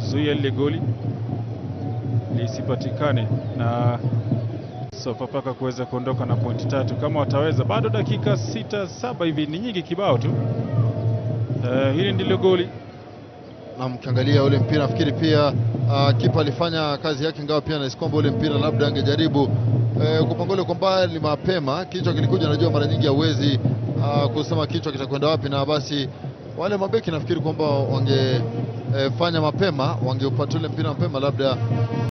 kuzuia lile goli lisipatikane na Sofapaka kuweza kuondoka na pointi tatu kama wataweza. Bado dakika sita saba hivi, ni nyingi kibao tu. Uh, hili ndilo goli na mkiangalia ule mpira nafikiri pia uh, kipa alifanya kazi yake, ingawa pia nahisi kwamba ule mpira labda angejaribu uh, kupangole kwa mbali mapema. Kichwa kilikuja, najua mara nyingi hauwezi uh, kusema kichwa kitakwenda wapi, na basi wale mabeki nafikiri kwamba wangefanya uh, mapema, wangeupata ule mpira mapema labda